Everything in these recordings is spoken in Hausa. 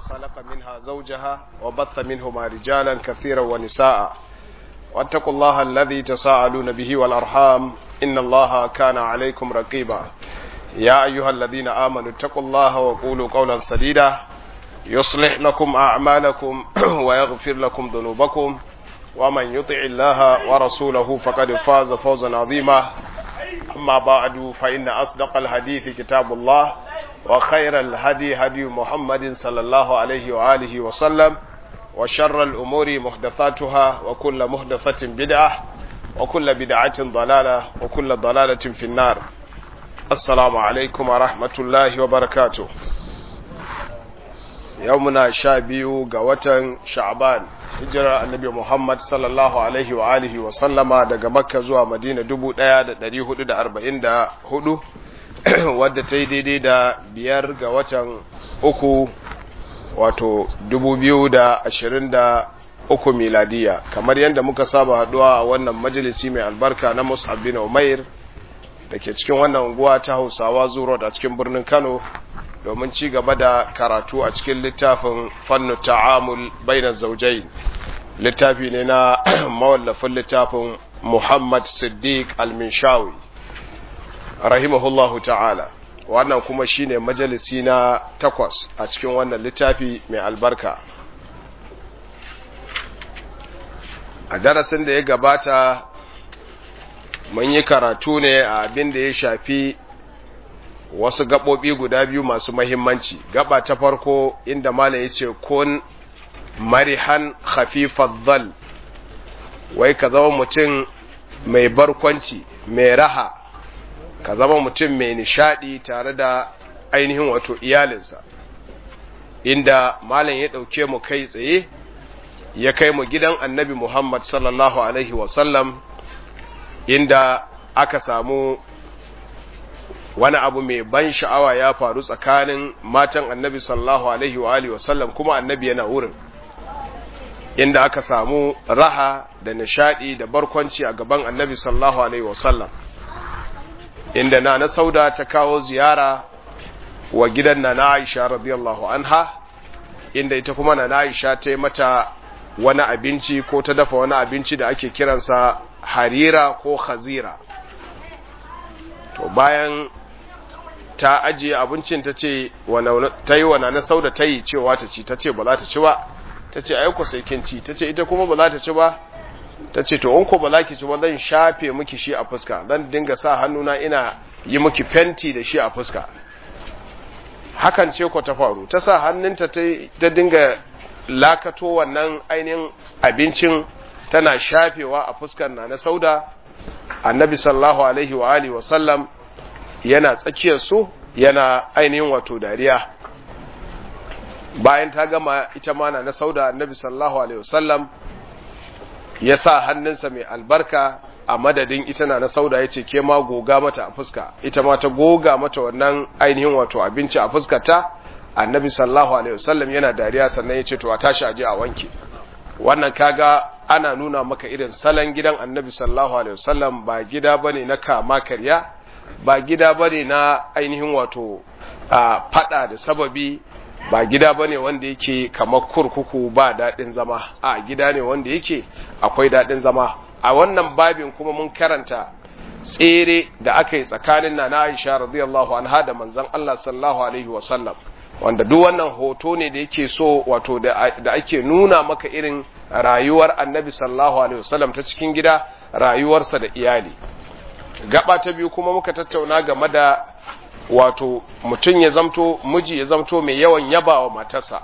خلق منها زوجها وبث منهما رجالا كثيرا ونساء واتقوا الله الذي تساءلون به والأرحام إن الله كان عليكم رقيبا يا أيها الذين آمنوا اتقوا الله وقولوا قولا سديدا يصلح لكم أعمالكم ويغفر لكم ذنوبكم ومن يطع الله ورسوله فقد فاز فوزا عظيما أما بعد فإن أصدق الحديث كتاب الله وخير الهدي هدي محمد صلى الله عليه وآله وسلم وشر الأمور محدثاتها وكل محدثة بدعة وكل بدعة ضلالة وكل ضلالة في النار السلام عليكم ورحمة الله وبركاته يومنا شابيو قوة شعبان hijirar annabi Muhammad sallallahu alaihi wa alihi wa sallama daga Makka zuwa Madina 1444 wadda ta yi daidai da biyar ga watan uku wato 2023 miladiya kamar yadda muka saba haduwa a wannan majalisi mai albarka na Mus'ab bin Umair da ke cikin wannan unguwa ta Hausawa Zuro a cikin birnin Kano domin ci gaba da karatu a cikin littafin fannu ta'amul bainar zaujai littafi ne na mawallafin littafin Muhammad Siddiq al-Minshawi rahimahullahu ta'ala wannan kuma shine majalisi na takwas a cikin wannan littafi mai albarka a darasin da ya gabata mun yi karatu ne a abin da ya shafi wasu gaɓoɓi guda biyu masu mahimmanci gaba ta farko inda malam ya ce kun marihan khafifar zal wai ka zama mutum mai barkwanci mai raha ka zama mutum mai nishadi tare da ainihin wato iyalinsa inda malam ya ɗauke mu kai tsaye ya kai mu gidan annabi muhammad sallallahu alaihi wasallam inda aka samu wani abu mai ban sha'awa ya faru tsakanin matan annabi sallallahu alaihi wa alihi wasallam kuma annabi yana wurin inda aka samu raha da nishadi da barkwanci a gaban annabi sallallahu alaihi wasallam inda na na sauda ta kawo ziyara wa gidan na na aisha radiyallahu anha inda ita kuma na na aisha ta yi mata wani abinci ko ta dafa wani abinci da ake kiransa harira ko khazira to bayan ta ajiye abincin ta ce ta yi wana na sau da ta yi cewa ta ci ta ce ba za ta ci ba ta ce aiko sai kin ci ta ce ita kuma ba za ta ci ba ta ce to in ko ba za ki ci ba zan shafe miki shi a fuska zan dinga sa hannuna ina yi miki fenti da shi a fuska hakan ce ko ta faru ta sa hannunta ta dinga lakato wannan ainihin abincin tana shafewa a fuskar na na sauda annabi sallallahu alaihi wa alihi wa sallam yana tsakiyar su yana ainihin wato dariya bayan ta gama ita mana na sauda annabi sallallahu alaihi wasallam ya sa hannunsa mai albarka a madadin ita na na sauda ya ce ke ma goga mata a fuska ita ma ta goga mata wannan ainihin wato abinci a fuskata annabi sallallahu alaihi wasallam yana dariya sannan ya ce to a tashi aje a wanke wannan kaga ana nuna maka irin salon gidan annabi sallallahu alaihi wasallam ba gida bane na kama karya ba gida bane na ainihin wato a fada da sababi ba gida bane wanda yake kamar kurkuku ba daɗin zama a gida ne wanda yake akwai daɗin zama a wannan babin kuma mun karanta tsere da aka yi tsakanin na na Aisha radiyallahu anha da manzon Allah sallallahu alaihi wasallam wanda duk wannan hoto ne da yake so wato da ake nuna maka irin rayuwar annabi sallallahu alaihi wasallam ta cikin gida rayuwarsa da iyali gaba ta biyu kuma muka tattauna game da wato mutum ya zamto miji ya zamto mai yawan yaba wa matarsa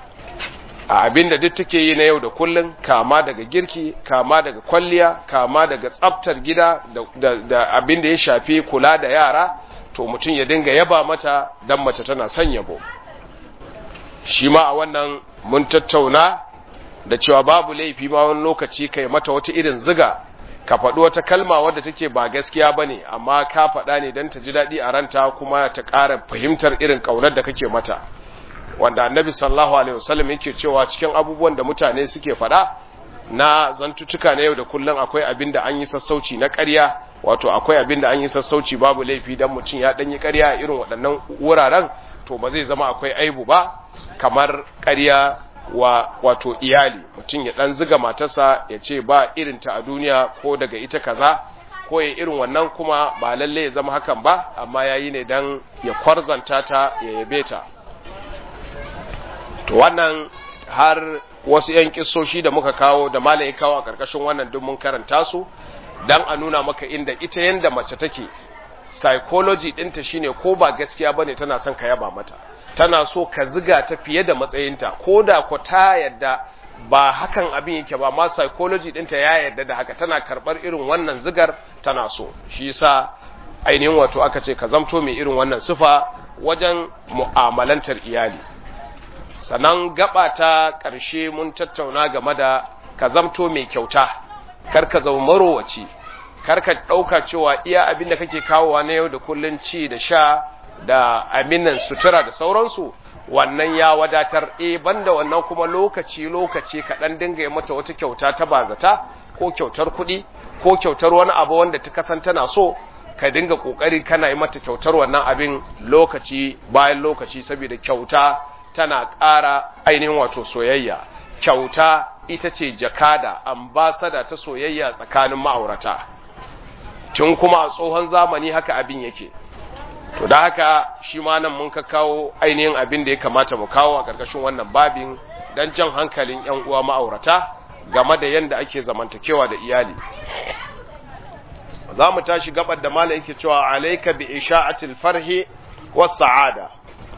a abin da duk take yi na yau da kullun kama daga girki kama daga kwalliya kama daga tsaftar gida da, da abin da ya shafi kula da yara to mutum ya dinga yaba mata dan mace tana son yabo shi ma a wannan mun tattauna da cewa babu laifi ma wani lokaci kai mata wata irin ziga ka faɗi wata kalma wadda take ba gaskiya ba ne amma ka faɗa ne don ta ji daɗi a ranta kuma ta ƙara fahimtar irin ƙaunar da kake mata wanda annabi sallallahu alaihi wasallam yake cewa cikin abubuwan da mutane suke faɗa na zantuttuka na yau da kullum akwai abin da an yi sassauci na ƙarya wato akwai abin da an yi sassauci babu laifi dan mutum ya ɗanyi ƙarya a irin waɗannan wuraren to ba zai zama akwai aibu ba kamar ƙarya wa wato iyali mutum ya dan ziga matarsa ya ce ba irinta a duniya ko daga ita kaza ko ya irin wannan kuma ba lalle ya zama hakan ba amma yayi ne dan ya kwarzanta ta ya yabe ta to wannan har wasu yan kissoshi da muka kawo da malam ya kawo a karkashin wannan duk mun karanta su dan a nuna maka inda ita yanda mace take psychology ɗinta shine ko ba gaskiya bane tana son ka yaba mata tana so ka ziga ta fiye da matsayinta ko da ko ta yadda ba hakan abin yake ba ma psychology ɗinta ya yadda da haka tana karɓar irin wannan zigar tana so shi yasa ainihin wato aka ce ka zamto mai irin wannan sifa wajen mu'amalantar iyali sannan gaba ta ƙarshe mun tattauna game da ka zamto mai kyauta kar ka zama marowaci kar ka ɗauka cewa iya abin da kake kawowa na yau da kullun ci da sha da aminan sutura da sauransu wannan ya wadatar e banda wannan kuma lokaci lokaci ka dan dinga yi mata wata kyauta ta bazata ko kyautar kuɗi ko kyautar wani abu wanda ta kasan tana so ka dinga kokari kana yi mata kyautar wannan abin lokaci bayan lokaci saboda kyauta tana ƙara ainihin wato soyayya kyauta ita ce jakada ambasada ta soyayya tsakanin ma'aurata tun kuma a tsohon zamani haka abin yake to da haka shi ma nan mun ka kawo ainihin abin da ya kamata mu kawo a ƙarƙashin wannan babin don jan hankalin 'yan uwa ma'aurata game da yadda ake zamantakewa da iyali za mu tashi gabar da malam yake cewa alaika bi isha'atil farhi was sa'ada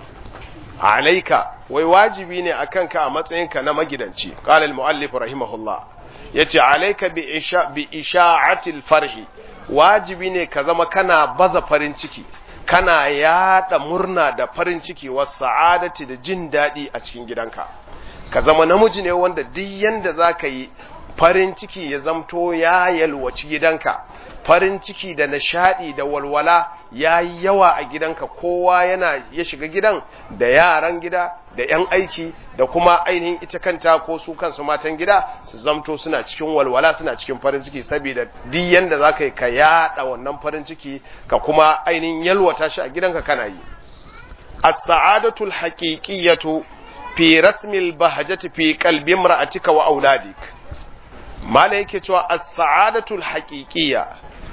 alaika wai wajibi ne akan ka a matsayinka na magidanci qala al muallif rahimahullah yace alaika bi isha bi isha'atil farhi wajibi ne ka zama kana baza farin ciki kana yada murna da farin ciki wa sa'adati da jin daɗi a cikin gidanka ka zama namiji ne wanda duk yanda za ka yi farin ciki ya zamto ya yalwaci gidanka farin ciki da nishadi da walwala ya yi yawa a gidanka kowa yana ya shiga gidan da yaran gida da 'yan aiki da kuma ainihin ita kanta ko su kansu matan gida su zamto suna cikin walwala suna cikin farin ciki saboda duk yanda za ka yi ka yada wannan farin ciki ka kuma ainihin yalwata shi a gidanka kana yi as-sa'adatu al-haqiqiyyatu fi rasmil bahjati fi qalbi imra'atika wa auladik mala yake cewa as-sa'adatu al-haqiqiyya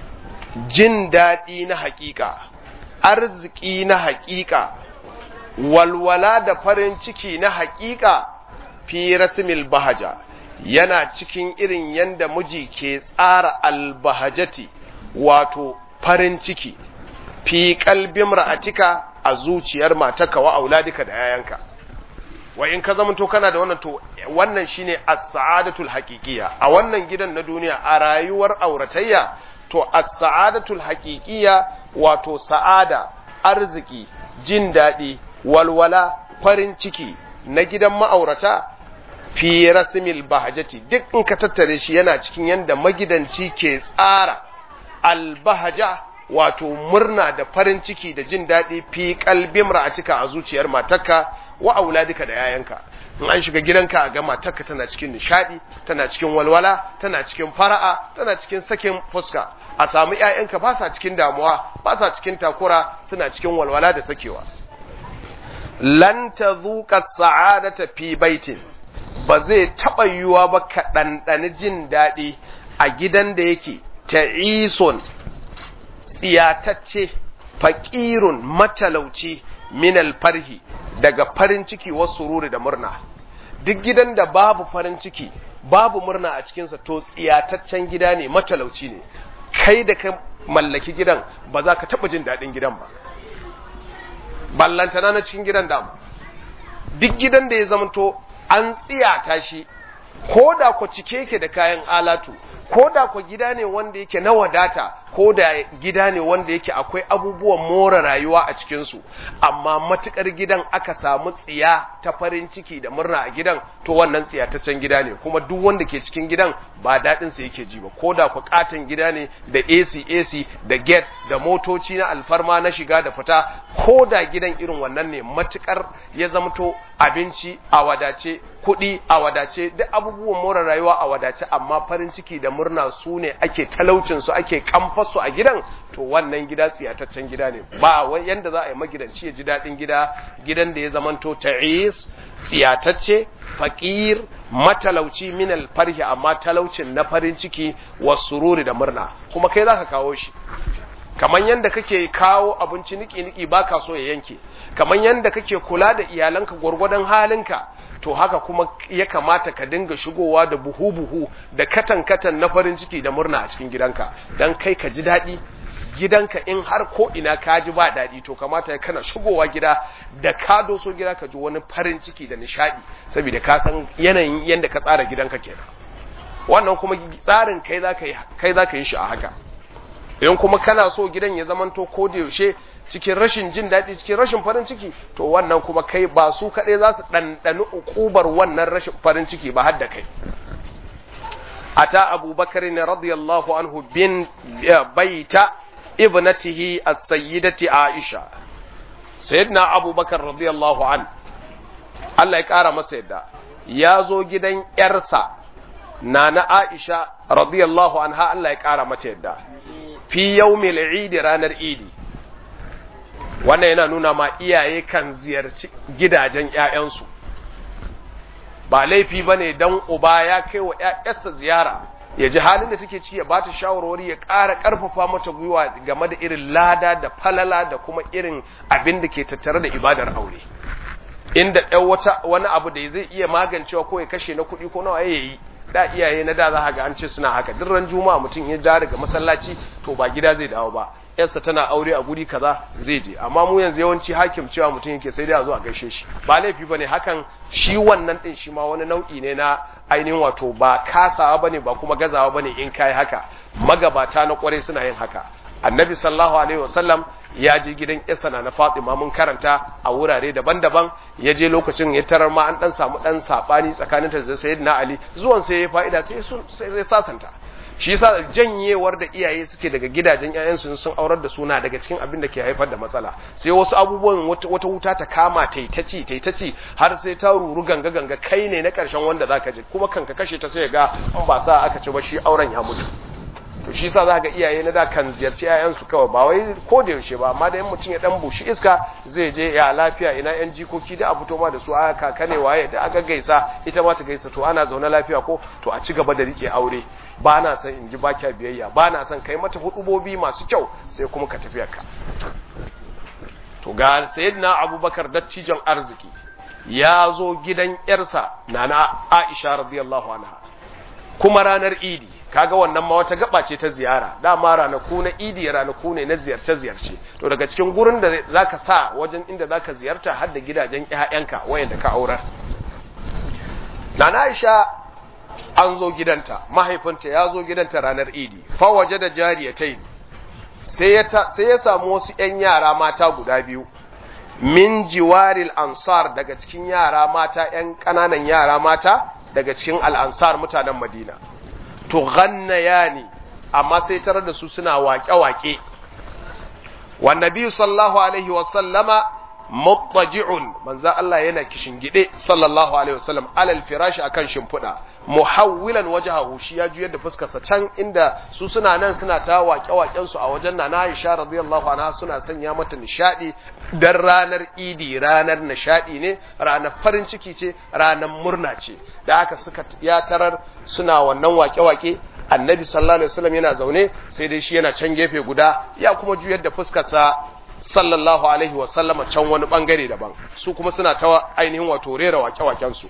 jin daɗi na haƙiƙa arziki na haƙiƙa walwala da farin ciki na haƙiƙa fi rasmil bahaja yana cikin irin yanda miji ke tsara albahajati wato farin ciki fi kalbin ra'atika a zuciyar mataka wa auladika da yayanka wa in ka zamanto kana da wannan to wannan shine as-sa'adatul haqiqiyya a wannan gidan na duniya a rayuwar auratayya to as-sa'adatul haqiqiyya wato sa'ada arziki jin daɗi walwala farin ciki na gidan ma'aurata fi rasmil bahajati duk in ka tattare shi yana cikin yanda magidanci ke tsara albahaja wato murna da farin ciki da jin daɗi fi kalbin ra'atika a zuciyar matarka wa auladika da yayanka in an shiga gidanka a ga matarka tana cikin nishadi tana cikin walwala tana cikin fara'a tana cikin sakin fuska a samu ƴaƴanka ba sa cikin damuwa ba sa cikin takura suna cikin walwala da sakewa lan tazuqa sa'adata fi baitin ba zai taɓa yiwuwa ba ka ɗanɗani jin daɗi a gidan da yake ta'ison tsiyatacce faƙirun matalauci minal farhi daga farin ciki wasu sururi da murna duk gidan da babu farin ciki babu murna a cikinsa to tsiyataccen gida ne matalauci ne kai da ka mallaki gidan ba za ka taɓa jin daɗin gidan ba ballantana na cikin gidan dama duk gidan da ya zamanto an tsiyata shi ko da ku cike yake da kayan alatu ko da ku gida ne wanda yake na wadata ko da gida ne wanda yake akwai abubuwan more rayuwa a cikinsu amma matukar gidan aka samu tsiya ta farin ciki da murna a gidan to wannan tsiyataccen gida ne kuma duk wanda ke cikin gidan ba daɗin sa yake ji ba ko da ku katon gida ne da AC AC da gate da motoci na alfarma na shiga da fita ko da gidan irin wannan ne matukar ya zamto abinci a wadace kuɗi a wadace duk abubuwan more rayuwa a wadace amma farin ciki da murna su ne ake talaucin su ake kamfasu a gidan to wannan gida tsiyataccen gida ne ba yanda za a yi magidanci ya ji daɗin gida gidan da ya zamanto ta'is tsiyatacce faqir matalauci min alfarhi amma talaucin na farin ciki wa sururi da murna kuma kai zaka kawo shi kaman yanda kake kawo abinci niki niki baka so ya yanke kaman yanda kake kula da iyalanka gwargwadon halinka to haka kuma ya kamata ka dinga shigowa da buhu buhu da katan katan na farin ciki da murna a cikin gidanka dan kai ka ji daɗi gidanka in har ko ina ka ji ba daɗi to kamata ya kana shigowa gida da ka doso gida ka ji wani farin ciki da nishaɗi saboda ka san yanayin yadda ka tsara gidanka kenan wannan kuma tsarin kai za kai za ka yi shi a haka in kuma kana so gidan ya zamanto ko da yaushe cikin rashin jin daɗi cikin rashin farin ciki to wannan kuma kai ba su kaɗai za su ɗanɗani ukubar wannan rashin farin ciki ba har da kai ata abubakar ne radiyallahu anhu bin baita ibnatihi as-sayyidati Aisha sayyidina Abubakar radiyallahu an Allah ya kara masa yadda ya zo gidan yarsa nana Aisha radiyallahu anha Allah ya kara mata yadda fi yawmil Eid ranar Eid wannan yana nuna ma iyaye kan ziyarci gidajen ƴaƴansu ba laifi bane dan uba ya kai wa ƴaƴarsa ziyara ya ji halin da take ciki ya ba ta shawarwari ya ƙara ƙarfafa mata gwiwa game da irin lada da falala da kuma irin abin da ke tattare da ibadar aure inda ɗan wata wani abu da zai iya magancewa ko ya kashe na kuɗi ko nawa ya yi da iyaye na da za ga an ce suna haka duk ran juma'a mutum ya dawo daga masallaci to ba gida zai dawo ba yarsa tana aure a guri kaza zai je amma mu yanzu yawanci hakim cewa mutum yake sai dai a zo a gaishe shi ba laifi bane hakan shi wannan din shi ma wani nau'i ne na ainihin wato ba kasawa bane ba kuma gazawa bane in kai haka magabata na kware suna yin haka annabi sallallahu alaihi wasallam ya je gidan yarsa na Fatima mun karanta a wurare daban-daban ya je lokacin ya tarar ma an dan samu dan sabani tsakaninta da sayyidina Ali zuwan sai ya fa'ida sai sai sasanta shi yasa janyewar da iyaye suke daga gidajen ƴaƴansu sun aurar da suna daga cikin abin da ke haifar da matsala sai wasu abubuwan wata wuta ta kama taitaci taitaci har sai ta ruru ganga ganga kai ne na ƙarshen wanda zaka je kuma kanka kashe ta sai ga in ba sa aka ci ba shi auren ya mutu to shi yasa zaka ga iyaye na da kan ziyarci ƴaƴansu kawai ba wai ko da yaushe ba amma da in mutum ya dan bushi iska zai je ya lafiya ina ƴan jikoki da a fito ma da su aka kaka ne waye da aka gaisa ita ma ta gaisa to ana zaune lafiya ko to a ci gaba da rike aure ba na son in ji baki biyayya ba na son kai mata hudubobi masu kyau sai kuma ka tafi ka to ga sayyidina abubakar dattijon arziki ya zo gidan yarsa nana aisha radiyallahu anha kuma ranar idi kaga wannan ma wata gaba ce ta ziyara dama ranaku na idi ranaku ne na ziyarce ziyarce to daga cikin gurin da zaka sa wajen inda zaka ziyarta har da gidajen ƴaƴanka wayanda ka aurar nana aisha an zo gidanta mahaifinta ya zo gidanta ranar idi fa waje da jariyatai sai ya sai ya samu wasu ƴan yara mata guda biyu min jiwaril ansar daga cikin yara mata ƴan ƙananan yara mata daga cikin al'ansar mutanen madina to ghannayani amma sai tarar da su suna waƙe-waƙe wa nabi sallallahu alaihi wa sallama muttaji'un manzo Allah yana kishingide sallallahu alaihi wasallam alal firashi akan shimfiɗa muhawwilan wajhahu shi ya juyar da fuskar sa can inda su suna nan suna ta waƙe waƙen su a wajen Nana Aisha radiyallahu anha suna sanya mata nishadi dan ranar Idi ranar nishadi ne ranar farin ciki ce ranar murna ce da haka suka ya tarar suna wannan waƙe waƙe annabi sallallahu alaihi wasallam yana zaune sai dai shi yana can gefe guda ya kuma juyar da fuskar sa sallallahu alaihi wasallama can wani bangare daban su kuma suna ta ainihin wato rera wake-waken su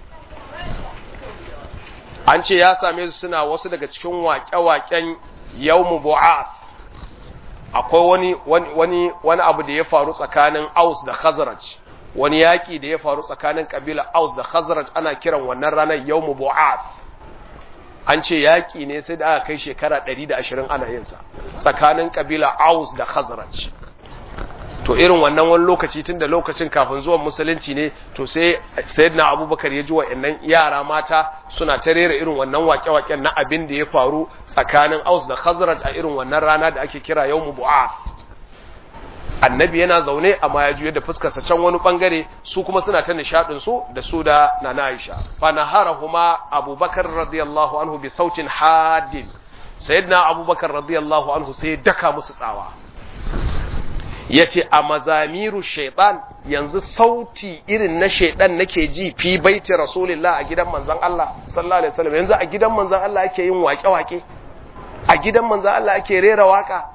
an ce ya same su suna wasu daga cikin wake-waken yawmu bu'ath akwai wani wani wani abu da ya faru tsakanin Aus da Khazraj wani yaki da ya faru tsakanin kabila Aus da Khazraj ana kiran wannan ranar yawmu bu'ath an ce yaki ne sai da aka kai shekara 120 ana yin sa tsakanin kabila Aus da Khazraj to irin wannan wani lokaci tun da lokacin kafin zuwan musulunci ne to sai sayyidina abubakar ya ji wa'annan yara mata suna ta rera irin wannan wake-waken na abin da ya faru tsakanin aus da khazraj a irin wannan rana da ake kira yawmu bu'a annabi yana zaune amma ya juya da fuskarsa can wani bangare su kuma suna ta nishadin su da su da nana aisha fa naharahuma abubakar radiyallahu anhu bi sautin hadin sayyidina abubakar radiyallahu anhu sai daka musu tsawa yace a mazamiru shaitan yanzu sauti irin na shaitan nake ji fi baiti rasulillah a gidan manzon Allah sallallahu alaihi wasallam yanzu a gidan manzon Allah ake yin wake-wake a gidan manzon Allah ake rera waka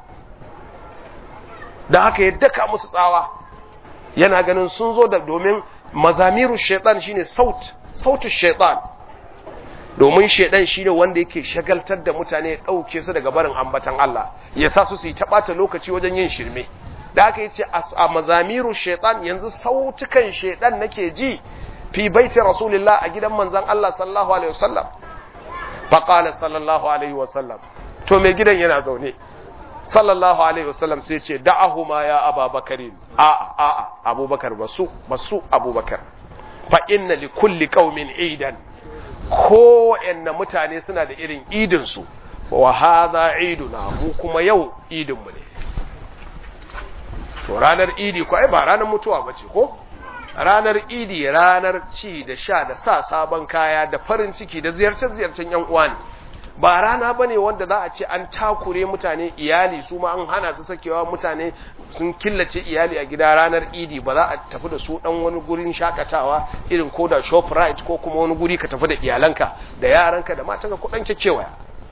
da haka ya daka musu tsawa yana ganin sun zo da domin mazamiru shaitan shine saut sautu shaitan domin shaitan shine wanda yake shagaltar da mutane ya dauke su daga barin ambatan Allah ya sa su su yi tabata lokaci wajen yin shirme da haka yace a mazamiru shaitan yanzu sautukan shaitan nake ji fi baiti rasulillah a gidan manzon Allah sallallahu alaihi wasallam fa qala sallallahu alaihi wasallam to mai gidan yana zaune sallallahu alaihi wasallam sai ce da'ahuma ya ababakarin a a a abubakar basu basu abubakar fa inna li kulli qaumin idan ko mutane suna da irin idin su wa hadha iduna mu kuma yau idin mu ne to ranar idi ko ai ba ranar mutuwa bace ko ranar idi ranar ci da sha da sa sabon kaya da farin ciki da ziyarce-ziyarcen yan uwa ne ba rana ba ne wanda za a ce an takure mutane iyali su ma an hana su sakewa mutane sun killace iyali a gida ranar idi ba za a tafi da su dan wani gurin shakatawa irin ko da shoprite ko kuma wani guri ka tafi da iyalanka da yaranka da matanka ko dan kekewaya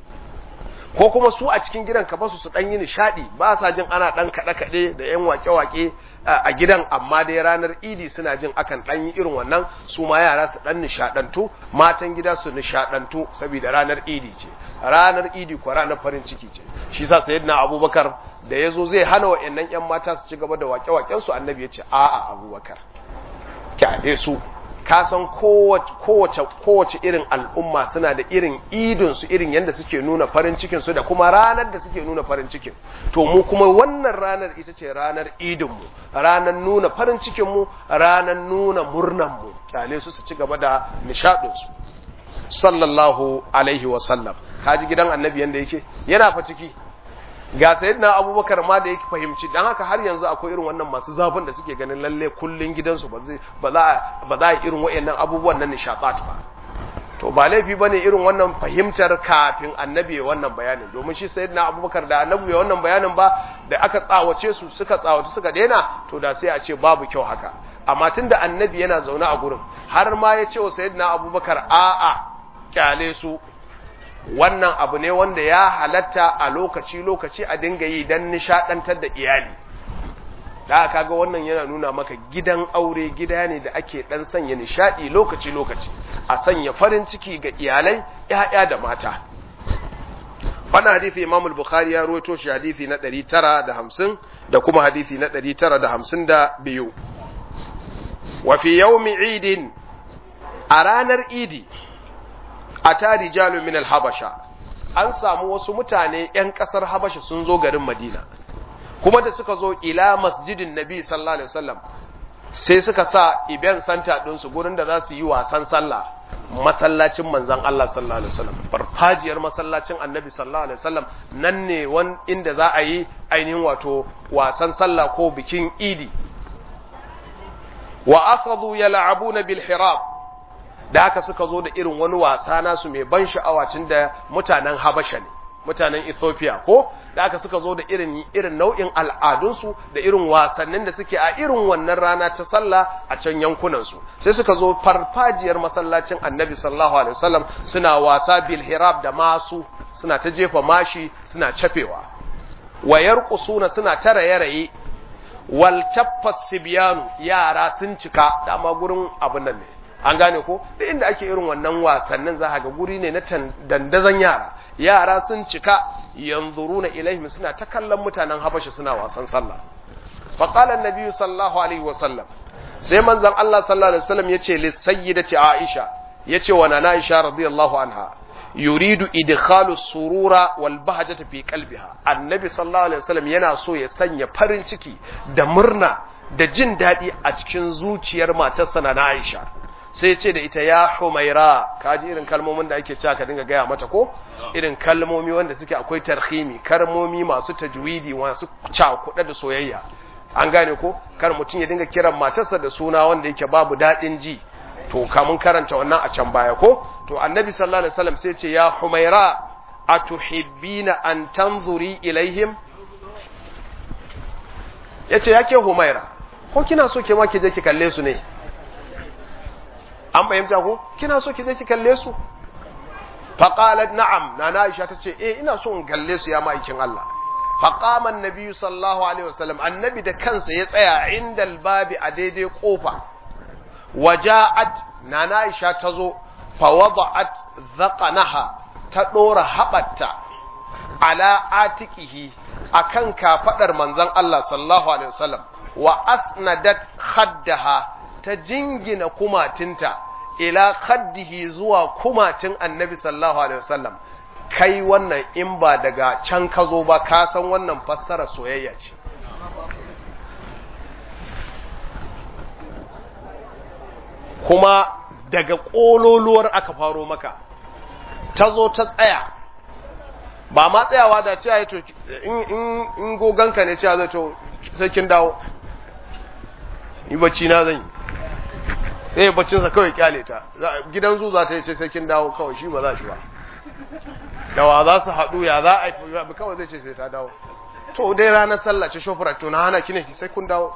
ko kuma su a cikin gidan ka basu su dan yi nishadi ba sa jin ana dan kada kade da yan wake wake a gidan amma dai ranar idi suna jin akan dan yi irin wannan su ma yara su dan nishadantu matan gida su nishadantu saboda ranar idi ce ranar idi ko ranar farin ciki ce shi yasa sayyidina abubakar da yazo zai hana wa'annan yan mata su ci gaba da wake waken su annabi ya ce a'a abubakar kyale su ka san kowace kowace irin al'umma suna da irin idin su irin yadda suke nuna farin cikin su da kuma ranar da suke nuna farin cikin to mu kuma wannan ranar ita ce ranar idin mu ranar nuna farin cikin mu ranar nuna murnan mu kyale su su ci gaba da nishadin su sallallahu alaihi wa sallam kaji gidan annabi yanda yake yana fa ciki ga sayyidina abubakar ma da yake fahimci dan haka har yanzu akwai irin wannan masu zafin da suke ganin lalle kullun gidansu ba zai ba za ba za irin wayannan abubuwan nan nishadat ba to ba laifi bane irin wannan fahimtar kafin annabi ya wannan bayanin domin shi sayyidina abubakar da annabi ya wannan bayanin ba da aka tsawace su suka tsawata suka daina to da sai a ce babu kyau haka amma tunda annabi yana zaune a gurin har ma ya ce wa sayyidina abubakar a'a kyale su wannan abu ne wanda ya halatta a lokaci-lokaci a dinga yi don nishadantar da iyali da aka ga wannan yana nuna maka gidan aure gida ne da ake dan sanya nishadi lokaci-lokaci a sanya farin ciki ga iyalai ya'ya da mata wannan hadisi Imam al-Bukhari ya rawaito shi hadisi na 950 da kuma hadisi na 952 wa fi yawmi idin a ranar idi a ta rijalu min al-habasha an samu wasu mutane ‘yan ƙasar habasha sun zo garin madina kuma da suka zo ila masjidin nabi sallallahu alaihi wasallam sai suka sa iben santa ɗinsu gurin da za su yi wasan sallah masallacin manzan Allah sallallahu alaihi wasallam farfajiyar masallacin annabi sallallahu alaihi wasallam nan ne wan inda za a yi ainihin wato wasan sallah ko bikin idi wa akhadhu yal'abuna bil hirab da haka suka zo da irin wani wasa nasu mai ban sha'awa tun da mutanen Habasha ne mutanen Ethiopia ko da haka suka zo da irin irin nau'in al'adunsu da irin wasannin da suke a irin wannan rana ta sallah a can yankunan su sai suka zo farfajiyar masallacin Annabi sallallahu alaihi wasallam suna wasa bil hirab da masu suna ta jefa mashi suna cafewa wayar kusuna suna ta raye-raye wal taffas sibyanu yara sun cika dama gurin abin nan ne an gane ko da inda ake irin wannan wasannin za ga guri ne na dandazon yara yara sun cika yanzuruna ilaihim suna ta kallon mutanen habasha suna wasan sallah fa qala an sallallahu alaihi wa sallam sai manzon Allah sallallahu alaihi wasallam yace lis sayyidati aisha yace wa nana aisha radiyallahu anha yuridu idkhalu surura wal bahjata fi qalbiha annabi sallallahu alaihi wasallam yana so ya sanya farin ciki da murna da jin daɗi a cikin zuciyar matarsa na Aisha sai ce da ita ya humaira kaji irin kalmomin da ake cewa ka dinga gaya mata ko irin kalmomi wanda suke akwai tarhimi kalmomi masu tajwidi masu cakuɗa da soyayya an gane ko kar mutum ya dinga kiran matarsa da suna wanda yake babu daɗin ji to kamun karanta wannan a can baya ko to annabi sallallahu alaihi wasallam sai ce ya humaira atuhibbina an tanzuri ilaihim yace yake humaira ko kina so ke ma ki je ki kalle su ne an fahimta ko kina so ki je ki kalle su faqalat na'am nana aisha tace eh ina so in kalle su ya ma'aikin Allah faqama annabi sallallahu alaihi wasallam annabi da kansa ya tsaya inda albabi a daidai kofa waja'at nana aisha tazo fa wada'at dhaqanaha ta dora habatta ala atikihi akan kafadar manzon Allah sallallahu alaihi wasallam wa asnadat khaddaha ta jingina kumatinta ila khaddihi zuwa kumatin annabi sallallahu alaihi wasallam kai wannan in ba daga can ka zo ba ka san wannan fassara soyayya ce kuma daga ƙololuwar aka faro maka ta zo ta tsaya ba ma tsayawa da cewa to in goganka ne cewa zai to sai kin dawo yi bacci na zan yi sai ya baccinsa kawai kyale ta gidan zu za ta yi ce sai kin dawo kawai shi ba za shi ba da wa za su haɗu ya za a yi kawai zai ce sai ta dawo to dai ranar sallah ce shofurar to na hana ki ne sai kun dawo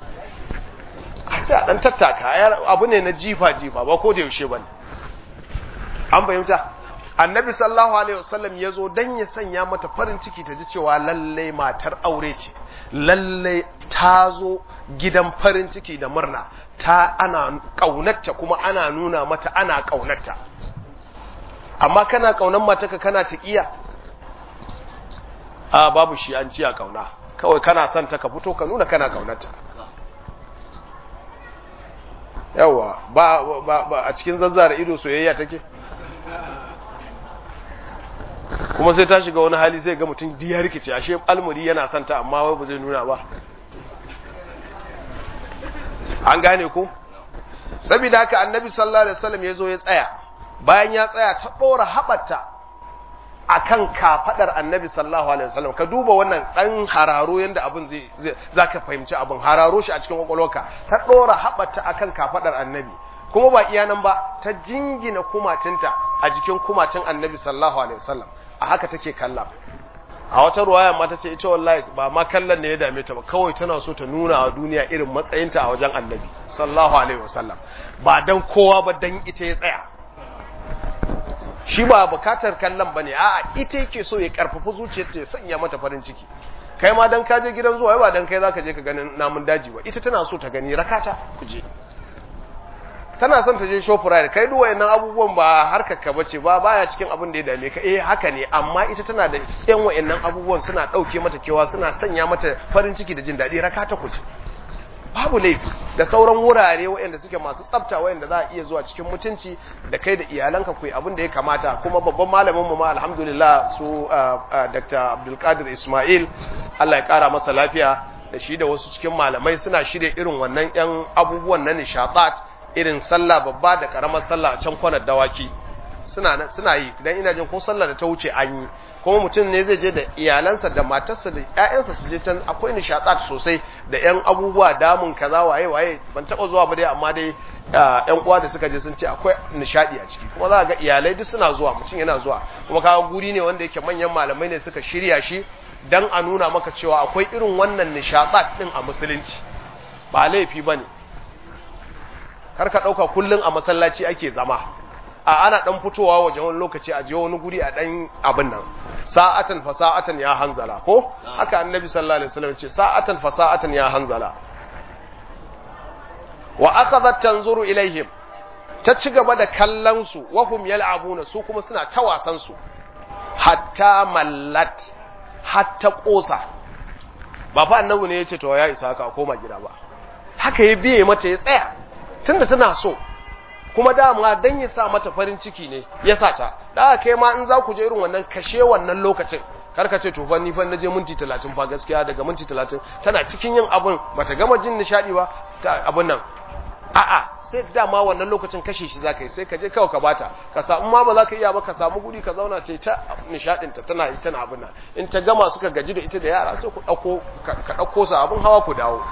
a sai a ɗan tattaka abu ne na jifa jifa ba ko da yaushe ba ne an fahimta annabi sallallahu alaihi wasallam ya zo don ya sanya mata farin ciki ta ji cewa lallai matar aure ce lallai ta zo gidan farin ciki da murna ta ana ƙaunarta kuma ana nuna mata ana ƙaunarta amma kana ƙaunar mataka kana taƙiya a babu shi an ci a ƙauna kawai kana son ta ka fito ka nuna kana ƙaunarta yawa ba, ba, ba a cikin zazzara ido soyayya take kuma sai ta shiga wani hali zai ga mutum ya rikice ashe almuri yana santa amma wai ba zai nuna ba an gane ku saboda haka annabi sallallahu alaihi wasallam yazo ya tsaya bayan ya tsaya ta dora habarta akan kafadar annabi sallallahu alaihi wasallam ka duba wannan dan hararo yanda abin zai zaka fahimci abin hararo shi a cikin kwakwalwarka ta dora habarta akan kafadar annabi kuma ba iya nan ba ta jingina kumatinta a jikin kumatin annabi sallallahu alaihi wasallam a haka take kalla a wata ruwaya ma ta ce ita wallahi ba ma kallon ne ya dame ta ba kawai tana so ta nuna a duniya irin matsayinta a wajen annabi sallallahu alaihi wasallam ba dan kowa ba dan ita ya tsaya shi ba bukatar kallon bane a'a ita yake so ya karfafa zuciyarta ya sanya mata farin ciki kai ma dan ka je gidan zuwa ba dan kai zaka je ka ganin namun daji ba ita tana so ta gani rakata ku je tana son ta je shoprite kai duk wayannan abubuwan ba harkar ka bace ba baya cikin abin da ya dame ka eh haka ne amma ita tana da yan wayannan abubuwan suna dauke mata kewa suna sanya mata farin ciki da jin dadi rakata ku je babu laifi da sauran wurare wayanda suke masu tsafta wayanda za a iya zuwa cikin mutunci da kai da iyalanka ku yi abin da ya kamata kuma babban malamin mu ma alhamdulillah su Dr. Abdul Qadir Ismail Allah ya kara masa lafiya da shi da wasu cikin malamai suna shirye irin wannan yan abubuwan na nishadat irin sallah babba da karamar sallah a can kwanar dawaki suna suna yi dan ina jin ko sallah da ta wuce an yi kuma mutum ne zai je da iyalansa da matarsa da ƴaƴansa su je can akwai nishadat sosai da ƴan abubuwa damun kaza waye waye ban taba zuwa ba dai amma dai ƴan uwa da suka je sun ce akwai nishadi a ciki kuma za ga iyalai duk suna zuwa mutum yana zuwa kuma kaga guri ne wanda yake manyan malamai ne suka shirya shi dan a nuna maka cewa akwai irin wannan nishadat din a musulunci ba laifi bane kar ka dauka kullun a masallaci ake zama a ana dan fitowa waje wani lokaci a je wani guri a dan abin nan sa'atan fa sa'atan ya hanzala ko haka annabi sallallahu alaihi wasallam ce sa'atan fa sa'atan ya hanzala wa akhadhat tanzuru ilaihim ta ci gaba da kallon su wa hum yal'abuna su kuma suna ta wasan su hatta mallat hatta kosa ba fa annabi ne yace to ya isa haka koma gida ba haka ya biye mata ya tsaya tunda tana so kuma dama dan ya sa mata farin ciki ne ya sa ta da kai ma in za ku je irin wannan kashe wannan lokacin kar ka ce to fa ni fa naje minti 30 fa gaskiya daga minti 30 tana cikin yin abun bata gama jin nishadi ba ta abun nan a'a sai dama wannan lokacin kashe shi zaka yi sai ka je kawai ka bata ka samu ma ba za ka iya ba ka samu guri ka zauna ce ta nishadin ta tana yi tana abun nan in ta gama suka gaji da ita da yara sai ku dauko ka dauko su abun hawa ku dawo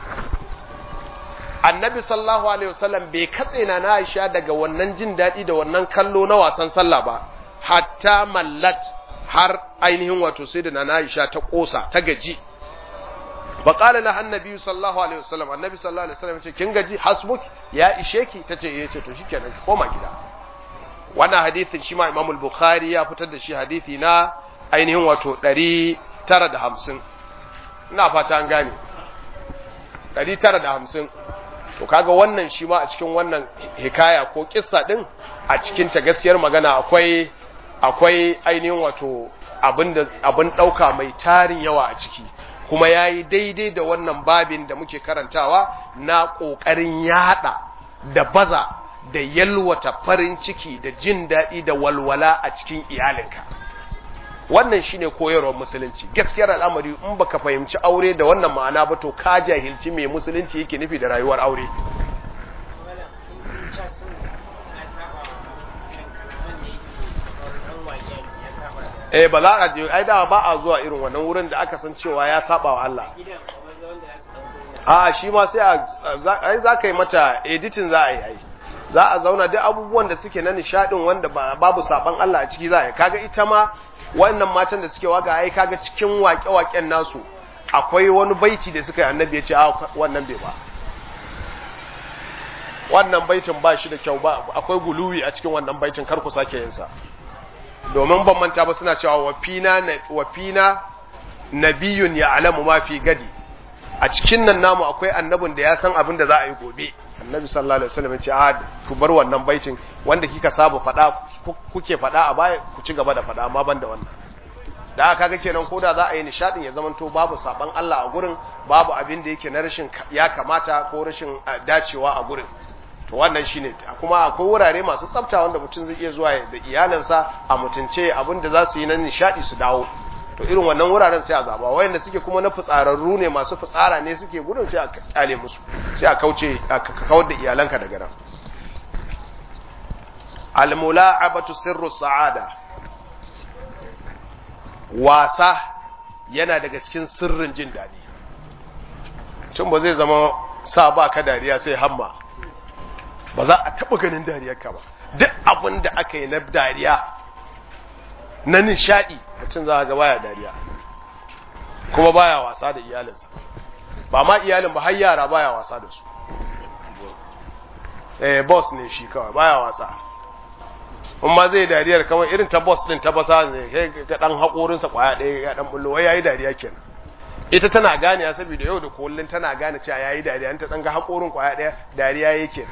annabi sallallahu alaihi wasallam bai katse na Aisha daga wannan jin daɗi da wannan kallo na wasan sallah ba hatta mallat har ainihin wato sai da na Aisha ta kosa ta gaji fa qala la annabi sallallahu alaihi wasallam annabi sallallahu alaihi wasallam ce kin gaji hasbuk ya ishe ki tace eh ce to shikenan ki koma gida wannan hadisin shi ma Imam al-Bukhari ya fitar da shi hadisi na ainihin wato 950 ina fata an gane 950 to kaga wannan shi ma a cikin wannan hikaya ko kissa din a cikin ta gaskiyar magana akwai akwai ainihin wato abin da abin dauka mai tarin yawa a ciki kuma yayi daidai da wannan babin da muke karantawa na kokarin yada da baza da yalwata farin ciki da jin daɗi da walwala a cikin iyalinka wannan shine koyarwar musulunci gaskiyar al'amari in baka fahimci aure da wannan ma'ana ba to ka jahilci me musulunci yake nufi da rayuwar aure eh ba za a je ai da ba a zuwa irin wannan wurin da aka san cewa ya saba wa Allah a shi ma sai a ai za ka yi mata editing za a yi ai za a zauna duk abubuwan da suke na nishadin wanda babu saban Allah a ciki za a yi kaga ita ma wannan matan da suke waga ai kaga cikin waƙe-waƙen nasu akwai wani baiti da suka yi annabi ya ce a wannan bai ba wannan baitin ba shi da kyau ba akwai guluwi a cikin wannan baitin kar ku sake yin sa domin ban manta ba suna cewa wafina wafina nabiyun ya alamu ma fi gadi a cikin nan namu akwai annabin da ya san abin da za a yi gobe annabi sallallahu alaihi wasallam ya ce a ku bar wannan baitin wanda kika saba faɗa kuke faɗa a baya ku ci gaba da faɗa amma ban da wannan da aka kaga kenan koda za a yi nishadin ya zamanto babu saban Allah a gurin babu abin da yake na rashin ya kamata ko rashin dacewa a gurin to wannan shine kuma akwai wurare masu tsafta wanda mutum zai iya zuwa da iyalansa a mutunce abin da za su yi na nishadi su dawo to irin wannan wuraren sai a zaba wayanda suke kuma na fitsararru ne masu fitsara ne suke gudun sai a kyale musu sai a kauce a kawar da iyalanka daga nan almula'abatu sirru sa'ada wasa yana daga cikin sirrin jin daɗi tun ba zai zama sa ba ka dariya sai hamma ba za a taɓa ganin dariyarka ba duk abin da aka yi na dariya na nishaɗi mutum za a ga baya dariya kuma baya wasa da iyalinsa ba ma iyalin ba har yara baya wasa da su eh boss ne shi kawai baya wasa in ma zai dariyar kawai irin ta boss din ta basa ne sai ga dan hakorinsa kwaya ɗaya ya dan bullo wai yayi dariya kenan ita tana gane ya saboda yau da kullun tana gane cewa yayi dariya ta dan ga hakorin kwaya ɗaya dariya yake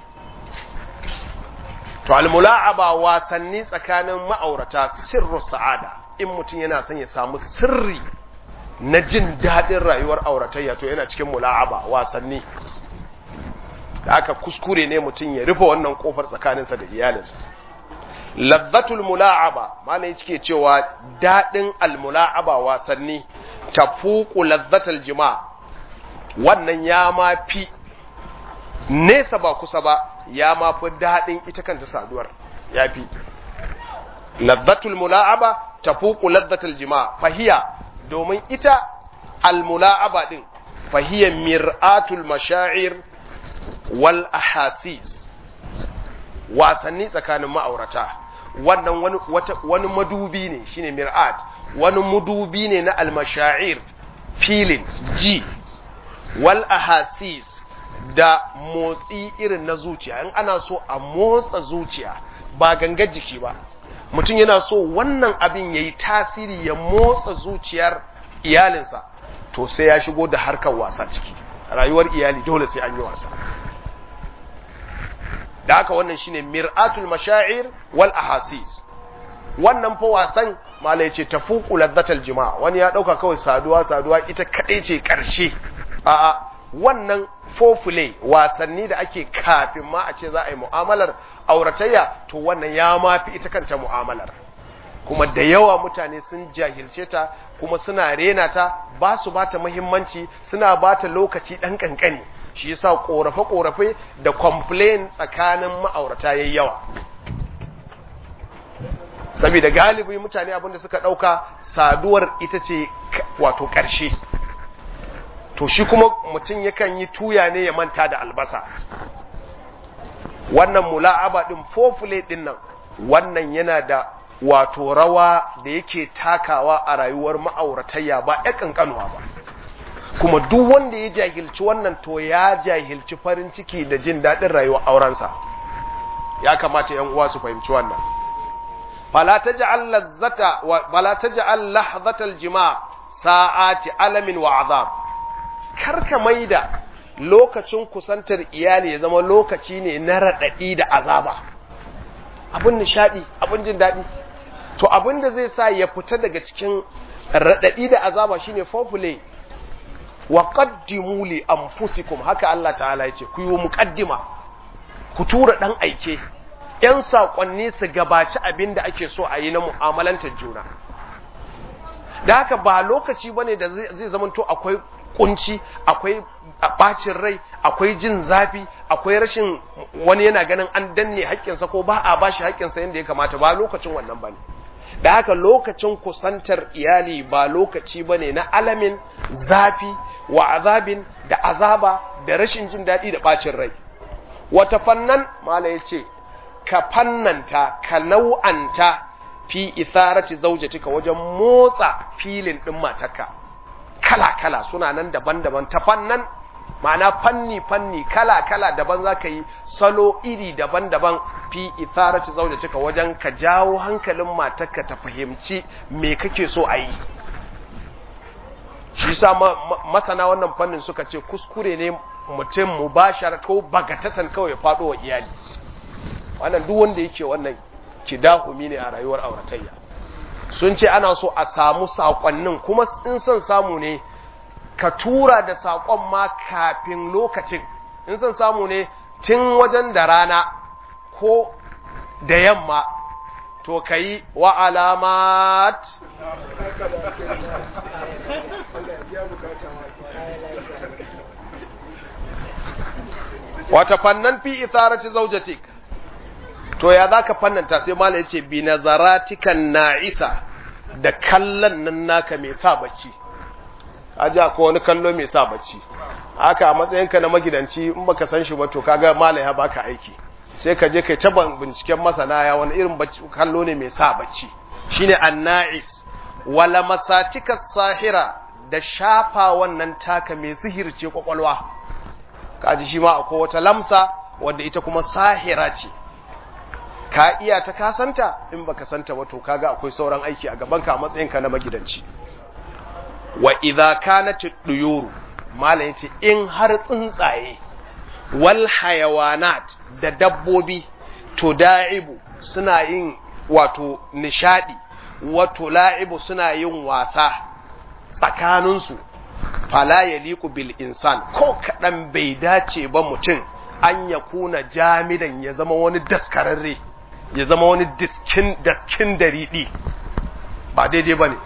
to almula'aba wasanni tsakanin ma'aurata sirru sa'ada in mutum yana son ya samu sirri na jin daɗin rayuwar auratayya to yana cikin mula'aba wasanni da aka kuskure ne mutum ya rufe wannan kofar tsakaninsa da iyalinsa lazzatul mula'aba malai cike cewa daɗin almula'aba wasanni tafuku lazzatul jima wannan ya ma fi nesa ba kusa ba ya ma fi daɗin ita kanta saduwar ya fi lazzatul mula'aba tafuku lazzatul jima fahiya domin ita almula'aba din fahiya mir'atul mashair wal ahasis wasanni tsakanin ma'aurata wannan wani wata wani madubi ne shine mir'at wani madubi ne na almashair feeling ji wal ahasis da motsi irin na zuciya in ana so a motsa zuciya ba gangar jiki ba mutum yana so wannan abin yayi tasiri ya motsa zuciyar iyalinsa to sai ya shigo da harkar wasa ciki rayuwar iyali dole sai an yi wasa da haka wannan shine mir'atul mashaa'ir wal ahasis wannan fa wasan malai ce tafuqu ladzatal jima' wani ya dauka kawai saduwa saduwa ita kadai ce karshe a'a wannan fofule wasanni da ake kafin ma a ce za a yi mu'amalar auratayya to wannan ya mafi ita kanta mu'amalar kuma da yawa mutane sun jahilce ta kuma suna rena ta ba su ba ta muhimmanci suna ba ta lokaci ɗan ƙanƙani shi yasa ƙorafe-ƙorafe da complain tsakanin ma'aurata yayi yawa saboda galibi mutane abinda suka ɗauka saduwar ita ce wato ƙarshe to shi kuma mutum yakan yi tuya ne ya manta da albasa wannan mula'aba din fofule din nan wannan yana da wato rawa da yake takawa a rayuwar ma'auratayya ba ya kankanuwa ba kuma duk wanda ya jahilci wannan to ya jahilci farin ciki da jin daɗin rayuwar aurensa ya kamata yan uwa su fahimci wannan fala taj'al lazzata wa fala taj'al lahzatal jima' sa'ati alamin wa azab karka maida lokacin kusantar iyali ya zama lokaci ne na radadi da azaba abin nishadi abin jin daɗi to abin da zai sa ya fita daga cikin radadi da azaba shine foreplay wa qaddimu li anfusikum haka Allah ta'ala yace ku yi muqaddima ku tura dan aike yan sakonni su gabaci abin da ake so a yi na mu'amalantar juna da haka ba lokaci bane da zai zamanto akwai kunci akwai bacin rai akwai jin zafi akwai rashin wani yana ganin an danne haƙƙinsa ko ba a bashi haƙƙinsa yadda ya kamata ba lokacin wannan bane da haka lokacin kusantar iyali ba lokaci bane na alamin zafi wa azabin da azaba da rashin jin daɗi da bacin rai wata fannan mala ya ce ka fannanta ka nau'anta fi itharati zaujatika wajen motsa filin ɗin matarka kala-kala suna nan daban-daban ta fannan ma'ana fanni-fanni kala-kala daban za ka yi salo iri daban-daban fi itharati zaujatika wajen ka jawo hankalin matarka ta fahimci me kake so a yi shi sa masana wannan fannin suka ce kuskure ne mutum mubashara ko bagatatan kawai ya faɗo wa iyali wannan duk wanda yake wannan kidahumi ne a rayuwar auratayya sun ce ana so a samu saƙonnin kuma in son samu ne ka tura da saƙon ma kafin lokacin in son samu ne tun wajen da rana ko da yamma to ka yi wa alamat wata fannan fi isarati zaujatik to ya za ka fannanta sai mala ya ce bi nazaratikan na'isa da kallon nan naka mai sa bacci aji ko wani kallo mai sa bacci haka a matsayinka na magidanci in baka san shi ba to kaga mala ya baka aiki sai ka je kai ta binciken masana ya wani irin kallo ne mai sa bacci shine anna'is wala masatika sahira da shafa wannan taka mai sihirce kwakwalwa kaji shi ma akwai wata lamsa wadda ita kuma sahira ce ka iya ta kasanta in baka santa ba to kaga akwai sauran aiki a gabanka a matsayinka na magidanci wa idza kanat duyuru malam yace in har tsuntsaye wal hayawanat da dabbobi to da'ibu suna yin wato nishadi wato la'ibu suna yin wasa tsakaninsu fala yaliqu bil insan ko kadan bai dace ba mutum an ya kuna jamidan ya zama wani daskararre ya zama wani diskin daskin dariɗi ba daidai ba ne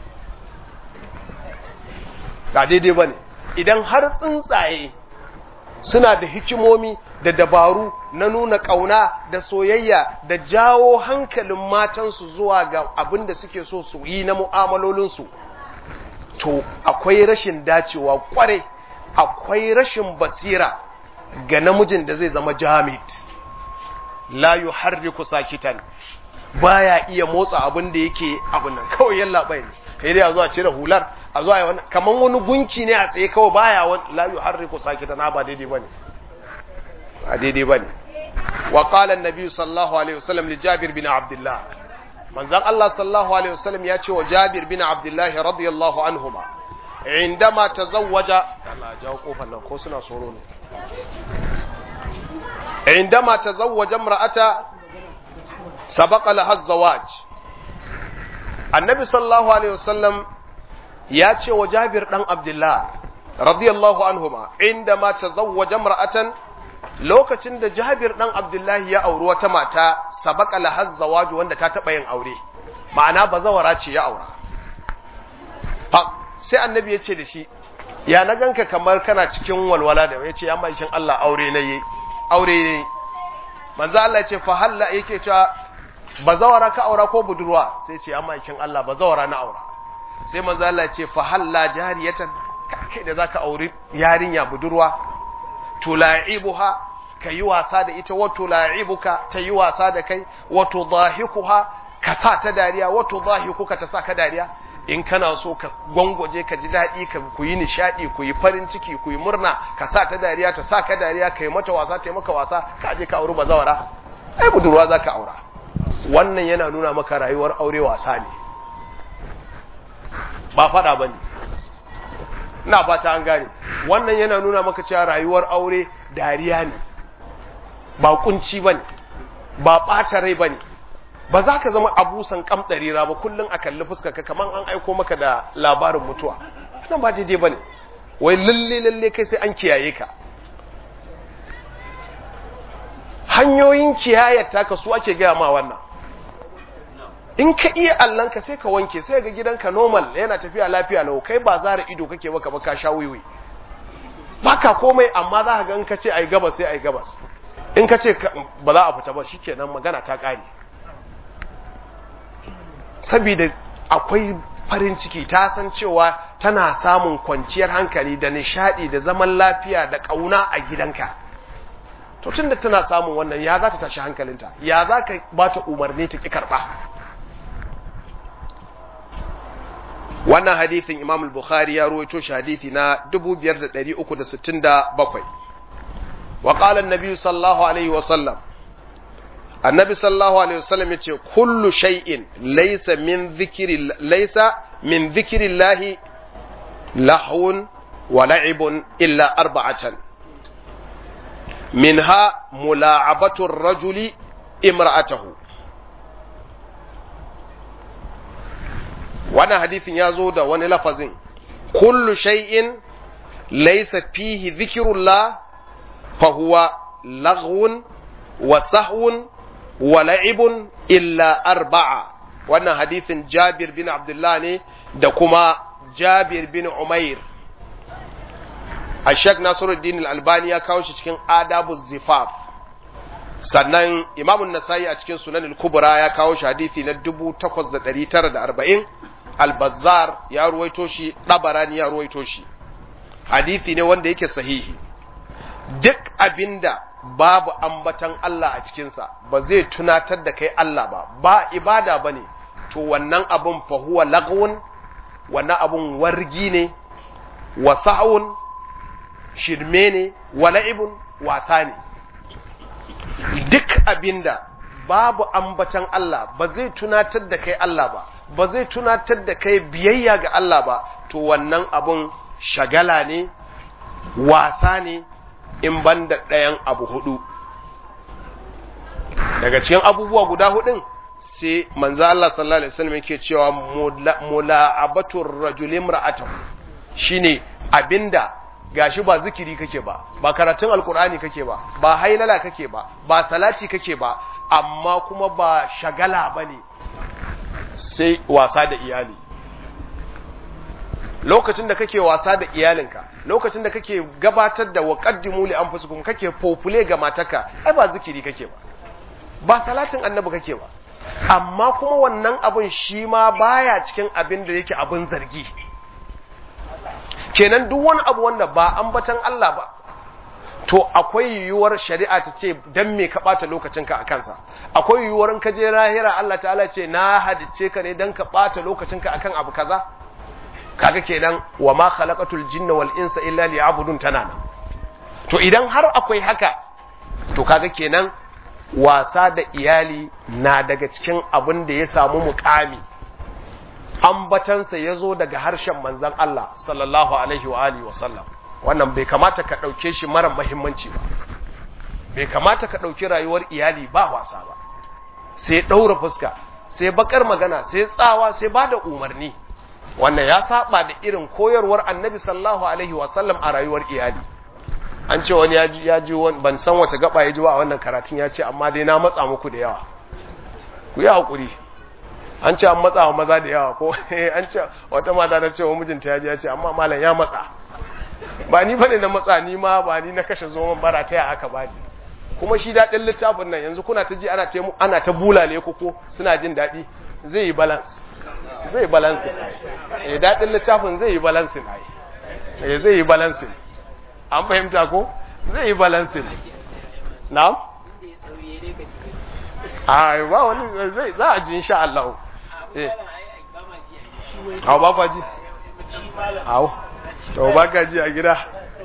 ba daidai ba ne idan har tsuntsaye suna da hikimomi da dabaru na nuna ƙauna da soyayya da jawo hankalin matansu zuwa ga abin da suke so su yi na mu'amalolinsu to akwai rashin dacewa kware akwai rashin basira ga namijin da zai zama jamit la yuharriku sakitan baya iya motsa abin da yake abin nan kawai yalla bai ne kai dai a zuwa cire hular a zuwa yi wannan kaman wani gunki ne a tsaye kawai baya wani la yuharriku sakitan ba daidai bane ba daidai bane wa qala an-nabi sallallahu alaihi wasallam li Jabir bin Abdullah manzon Allah sallallahu alaihi wasallam ya ce wa Jabir bin Abdullah radiyallahu anhuma indama tazawwaja Allah jawo kofar nan ko suna soro ne عندما تزوج امرأة سبق لها الزواج النبي صلى الله عليه وسلم ياتي وجابر بن عبد الله رضي الله عنهما عندما تزوج امرأة lokacin da Jabir dan Abdullahi ya auri wata mata sabaka lahaz zawaju wanda ta taba yin aure ma'ana bazawara ce ya aura sai annabi ya ce da shi ya na ganka kamar kana cikin walwala da ya ce ya mai Allah aure na yi aure ne manzo Allah ya ce fa halla yake cewa bazawara ka aura ko budurwa sai ce amma kin Allah bazawara na aura sai manzo Allah ya ce fa halla jariyatan kai da zaka auri yarinya budurwa tula'ibuha kayi wasa da ita wa tula'ibuka ta yi wasa da kai wa tudahikuha ka sa ta dariya wa tudahikuka ta sa ka dariya in kana so ka gwangwaje ka ji daɗi ka ku yi nishaɗi ku yi farin ciki ku yi murna ka sa ta dariya ta sa ka dariya ka yi mata wasa ta yi maka wasa ka je ka auri bazawara ai budurwa za ka aura wannan yana nuna maka rayuwar aure wasa ne ba faɗa ba ne na fata an gane wannan yana nuna maka cewa rayuwar aure dariya ne ba kunci ba ne ba ɓata rai ba ne ba za ka zama abusan kam ɗarira ba kullum a kalli fuskarka kamar an aiko maka da labarin mutuwa nan ba daidai ba ne wai lalle lalle kai sai an kiyaye ka hanyoyin kiyayar taka su ake gaya ma wannan in ka iya allanka sai ka wanke sai ga gidanka normal yana tafiya lafiya lau kai ba zara ido kake baka ba ka sha wiwi baka komai amma za ka ga in ka ce ai gabas sai ai gabas in ka ce ba za a fita ba shikenan magana ta kare saboda akwai farin ciki ta san cewa tana samun kwanciyar hankali da nishadi da zaman lafiya da kauna a gidanka to tunda tana samun wannan ya za ta tashi hankalinta ya za ka ba ta umarni ta ki karba wannan hadithin imam al-bukhari ya ruwaito shi hadithi na 5367 wa qala an-nabi sallallahu alaihi wa sallam annabi sallallahu alaihi wasallam yace kullu shay'in laysa min dhikri laysa min dhikri llahi lahwun wa la'ibun illa arba'atan minha mula'abatu ar-rajuli imra'atahu wannan hadisin ya zo da wani lafazin kullu shay'in laysa fihi dhikrullah fa huwa laghwun wa sahwun wa la'ibun illa arba'a wannan hadisin Jabir bin Abdullah ne da kuma Jabir bin Umair Ashek Nasiruddin Al-Albani ya kawo shi cikin Adabu Zifaf sannan Imam Nasa'i a cikin Sunan Al-Kubra ya kawo shi hadisi na 8940 Al-Bazzar ya ruwaito shi Dabarani ya ruwaito shi hadisi ne wanda yake sahihi duk abinda babu ambatan Allah a cikinsa ba zai tunatar da kai Allah ba ba ibada ba ne to wannan abun fahuwa lagwun wannan abun wargi ne wa sa'un shirme ne wa la'ibun wasa ne duk abinda babu ambatan Allah ba zai tunatar da kai Allah ba ba zai tunatar da kai biyayya ga Allah ba to wannan abun shagala ne wasa ne in ban da ɗayan abu hudu daga cikin abubuwa guda hudun sai manzo Allah sallallahu alaihi wasallam yake cewa mula'abatur rajulin ra'atahu shine abinda gashi ba zikiri kake ba ba karatun alkur'ani kake ba ba hailala kake ba ba salati kake ba amma kuma ba shagala bane sai wasa da iyali lokacin da kake wasa da iyalinka lokacin da kake gabatar da waqaddimu li anfusikum kake fofule ga mataka ai ba zikiri kake ba ba salatin annabi kake ba amma kuma wannan abun shi ma baya cikin abin da yake abin zargi kenan duk wani abu wanda ba ambatan Allah ba to akwai yiwuwar shari'a ta ce dan me ka bata lokacinka a kansa akwai yiwuwar in ka je lahira Allah ta'ala ce na hadice ka ne dan ka bata lokacinka akan abu kaza kaga kenan wa ma khalaqatul jinna wal insa illa liya'budun tana nan to idan har akwai haka to kaga kenan wasa da iyali na daga cikin abin da ya samu mukami ambatansa ya zo daga harshen manzan Allah sallallahu alaihi wa alihi wasallam wannan bai kamata ka ɗauke shi mara mahimmanci ba bai kamata ka ɗauki rayuwar iyali ba wasa ba sai ɗaura fuska sai bakar magana sai tsawa sai ba da umarni wannan ya saba da irin koyarwar annabi sallallahu alaihi wasallam a rayuwar iyali an ce wani ya ji wani ban san wace gaba ya ji wa wannan karatun ya ce amma dai na matsa muku da yawa ku yi haƙuri an ce an matsa wa maza da yawa ko an ce wata mata na ce wa mijinta ya ji ya ce amma malam ya matsa ba ni bane na matsa ni ma ba ni na kashe zoman bara ta ya aka bani kuma shi daɗin littafin nan yanzu kuna ta ji ana ta ana ta bulale ku ko suna jin daɗi zai yi balance zai yi balance eh daɗin littafin zai yi balance ai eh zai yi balance an fahimta ko zai yi balance na'am a ba wani zai za a ji insha Allah eh hau ba kwa ji hau to ba ka ji a gida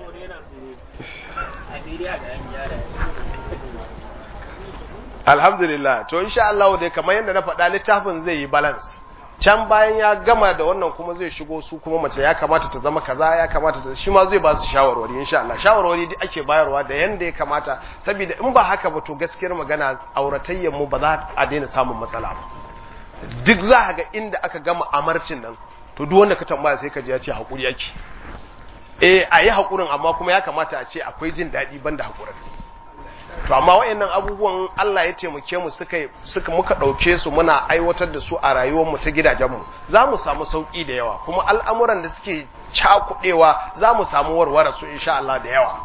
alhamdulillah to insha Allah dai kamar yadda na faɗa littafin zai yi balance can bayan ya gama da wannan kuma zai shigo su kuma mace ya kamata ta zama kaza ya kamata ta shi ma zai ba su shawarwari insha Allah shawarwari duk ake bayarwa da yanda ya kamata saboda in ba haka ba to gaskiyar magana auratayyan mu ba za a daina samun matsala ba duk za ka ga inda aka gama amarcin nan to duk wanda ka tambaya sai ka ji ya ce hakuri yake eh a yi hakurin amma kuma ya kamata a ce akwai jin daɗi banda hakurin to amma wayannan abubuwan Allah ya taimake mu suka suka muka dauke su muna aiwatar da su a rayuwar mu ta gidajen mu za mu samu sauki da yawa kuma al'amuran da suke cakudewa za mu samu warware su insha Allah da yawa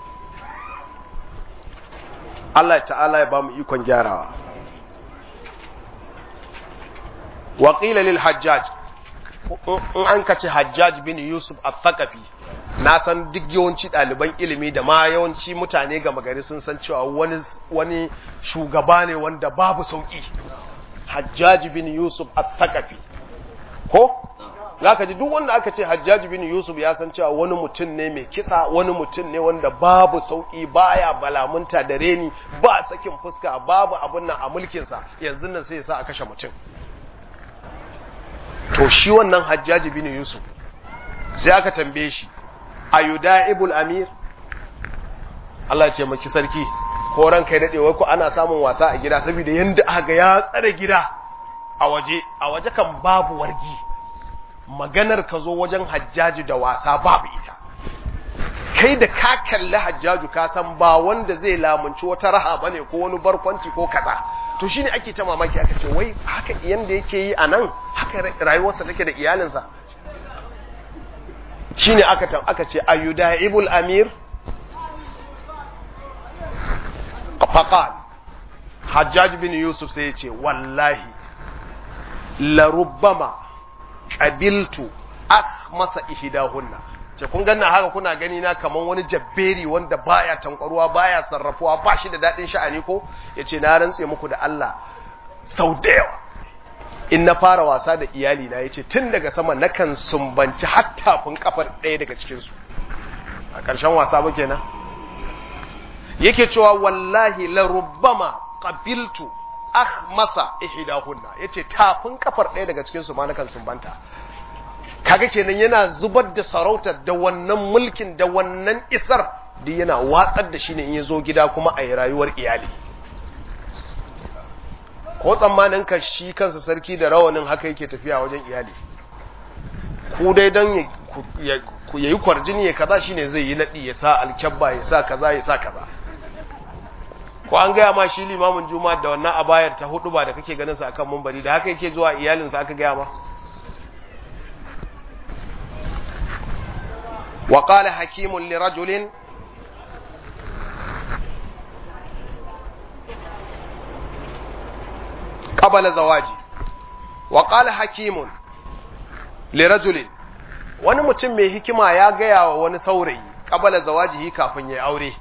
Allah ta'ala ya ba mu ikon gyarawa wa qila lil hajjaj in an kace hajjaj bin yusuf al-thaqafi na san duk yawanci ɗaliban ilimi da ma yawanci mutane ga magari sun san cewa wani wani shugaba ne wanda babu sauki hajjaj bin yusuf al-thaqafi ko zaka ji duk wanda aka ce hajjaj bin yusuf ya san cewa wani mutum ne mai kisa wani mutum ne wanda babu sauki baya balamunta da reni ba sakin fuska babu abun nan a mulkinsa yanzu nan sai ya sa a kashe mutum to shi wannan hajjaji bin yusuf sai aka tambaye shi ayuda'ibul amir Allah ya ce maki sarki ko ran kai dade wai ko ana samun wasa a gida saboda yanda aka ga ya tsare gida a waje a waje kan babu wargi maganar ka zo wajen hajjaji da wasa babu ita kai da ka kalli hajjaju ka san ba wanda zai lamunci wata raha bane ko wani barkwanci ko kaza to shine ake ta mamaki aka ce wai haka yanda yake yi a nan haka rayuwarsa take da iyalinsa shine aka aka ce ayudaibul amir faqal hajjaj bin yusuf sai ya ce wallahi la rubbama qabiltu akhmasa ihdahunna ce kun ganna haka kuna gani na kaman wani jabberi wanda baya tankwaruwa baya sarrafuwa ba shi da dadin sha'ani ko yace na rantse muku da Allah sau da yawa in na fara wasa da iyali na yace tun daga sama nakan sumbanci hattafin kafar ɗaya daga cikin su a ƙarshen wasa ba kenan yake cewa wallahi la rubbama qabiltu akhmasa ihdahunna yace tafin kafar ɗaya daga cikin su ma nakan sumbanta kaga kenan yana zubar da sarautar da wannan mulkin da wannan isar duk yana watsar da shi ne in ya zo gida kuma a yi rayuwar iyali ko tsammanin ka shi kansa sarki da rawanin haka yake tafiya wajen iyali ku dai don ya yi kwarjini ya kaza shine zai yi naɗi ya sa alkyabba ya sa kaza ya sa kaza ko an gaya ma shi limamin juma'a da wannan abayar ta hudu ba da kake ganin sa akan mumbari da haka yake zuwa iyalinsa aka gaya ma وقال حكيم لرجل قبل زواجي وقال حكيم لرجل wani mutum mai hikima ya gaya wa wani saurayi kabala zawajihi kafin ya aure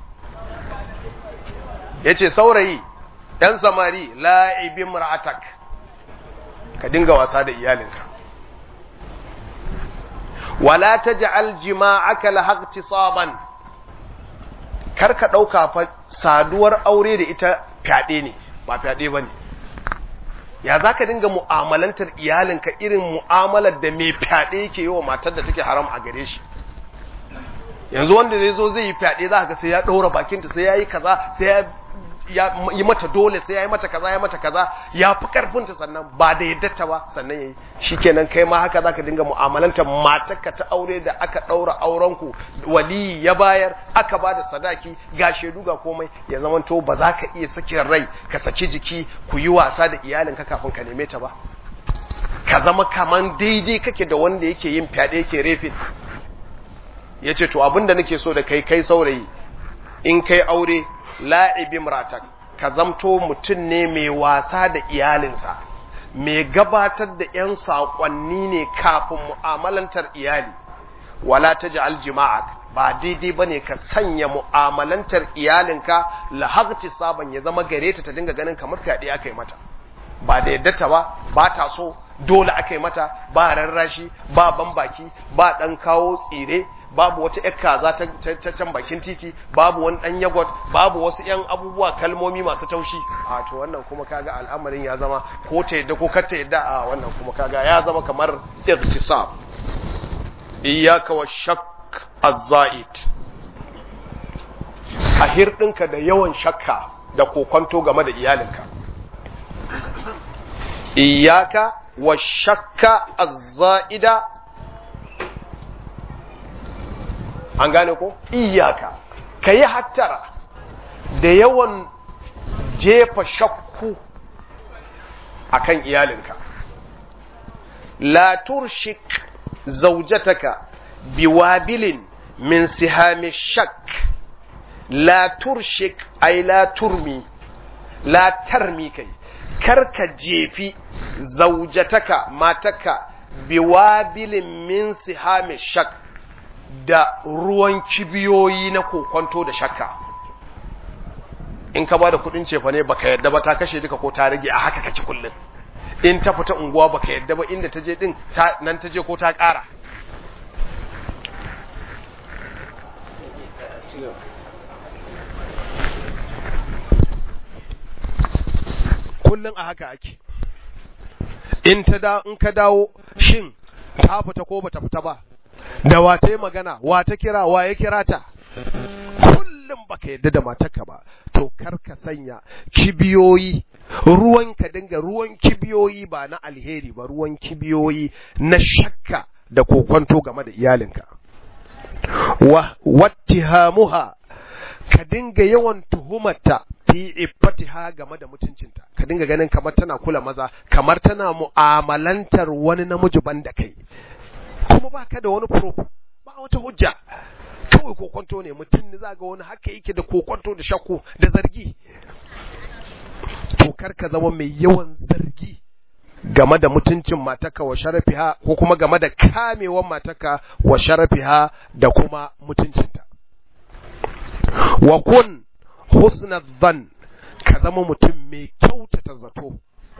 ya ce saurayi ɗan samari la'ibin ra'atak ka dinga wasa da iyalinka wala taj'al jima'aka lahaqtisaban kar ka dauka fa saduwar aure da ita fyaɗe ne ba fyaɗe bane ya zaka dinga mu'amalantar iyalinka irin mu'amalar da mai fyaɗe yake yi wa matar da take haram a gare shi yanzu wanda zai zo zai yi fyaɗe za ka sai ya ɗaura bakinta sai ya yi kaza sai ya ya yi mata dole sai ya yi mata kaza ya mata kaza ya fi karfinta sannan ba da yadda ba sannan ya yi shi kenan kai ma haka za ka dinga mu'amalanta matarka ta aure da aka ɗaura aurenku waliyi ya bayar aka ba da sadaki ga shaidu ga komai ya zama to ba za ka iya sakin rai ka saki jiki ku yi wasa da iyalinka kafin ka neme ta ba ka zama kaman daidai kake da wanda yake yin fyaɗe yake refin ya ce to abin da nake so da kai kai saurayi in kai aure la'ibin ratak ka zamto mutum ne mai wasa da iyalinsa mai gabatar da 'yan saƙonni ne kafin mu'amalantar iyali wala ta ji aljima'ak ba daidai ba ne ka sanya mu'amalantar iyalinka lahagci sabon ya zama gare ta ta dinga ganin kamar fyaɗe aka yi mata ba da yadda ta ba ba ta so dole aka yi mata ba rarrashi ba bambaki ba dan kawo tsire babu wata yar kaza ta can bakin titi babu wani dan yagot babu wasu yan abubuwa kalmomi masu taushi a to wannan kuma kaga al'amarin ya zama ko ta yadda ko kar ta yadda a wannan kuma kaga ya zama kamar irtisab iyyaka wa shakk az-za'id a hirɗinka da yawan shakka da kokonto game da iyalinka iyaka wa shakka az-za'ida an gane ko iyaka kayi hattara da yawan jefa shakku akan iyalinka la turshik zawjataka biwabilin min sihami shakk la turshik ay la turmi la tarmi kai karka jefi zaujataka mataka biwabilin min sihami shak da ruwan kibiyoyi na kokonto da shakka in ka bada kudin cefa ne baka yadda ba ta kashe duka ko ta rage a haka kake kullun in ta fita unguwa baka yadda ba inda ta je din nan ta je ko ta kara kullum a haka ake in ta da in ka dawo shin ta fita ko bata fita ba da wa ta yi magana wa ta kira wa ya kira ta kullum baka yadda da matarka ba to kar ka sanya kibiyoyi ruwan ka dinga ruwan kibiyoyi ba na alheri ba ruwan kibiyoyi na shakka da kokonto game da iyalinka wa wattihamuha ka dinga yawan tuhumarta fi iffatiha game da mutuncinta ka dinga ganin kamar tana kula maza kamar tana mu'amalantar wani namiji banda kai kuma baka da wani proof ba wata hujja kawai kokonto ne mutum ne za ga wani haka yake da kokonto da shakku da zargi to kar ka zama mai yawan zargi game da mutuncin mataka wa sharafiha ko kuma game da kamewan mataka wa sharafiha da kuma mutuncinta wa kun husna dhan ka zama mutum mai kyautata zato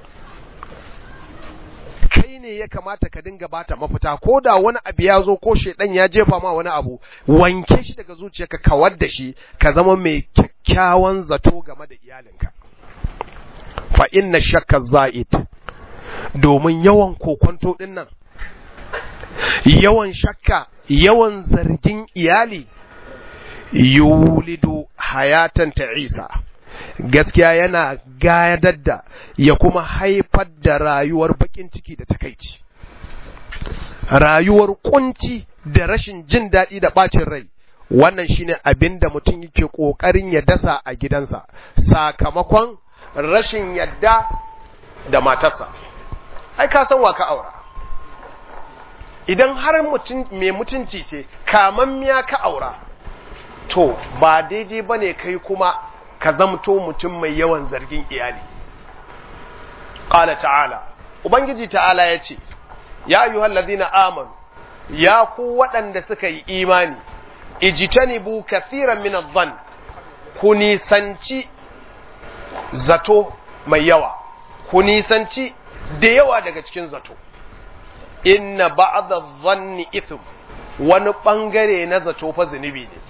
kai ne ya kamata ka dinga bata mafita ko da wani abu ya zo ko shedan ya jefa ma wani abu wanke shi daga zuciyarka kawar da shi ka zama mai kyakkyawan zato game da iyalinka fa inna shakka za'id domin yawan kokonto din nan yawan shakka yawan zargin iyali yulidu hayatan ta'isa gaskiya yana gadar da ya kuma haifar da rayuwar bakin ciki da takaici rayuwar kunci da rashin jin daɗi da ɓacin rai wannan shine abin da mutum yake ƙoƙarin ya dasa a gidansa sakamakon rashin yadda da matarsa ai ka san wa ka aura idan har mutum mai mutunci ce kamammiya ka aura to ba daidai ba ne kai kuma ka zamto mutum mai yawan zargin iyali ƙala ta'ala ubangiji ta'ala ya ce ya yi hallazina amanu ya ku waɗanda suka yi imani ijitanibu kathiran min adh ku nisanci zato mai yawa ku nisanci da yawa daga cikin zato inna ba'da dhanni ithm wani bangare na zato fa zunubi ne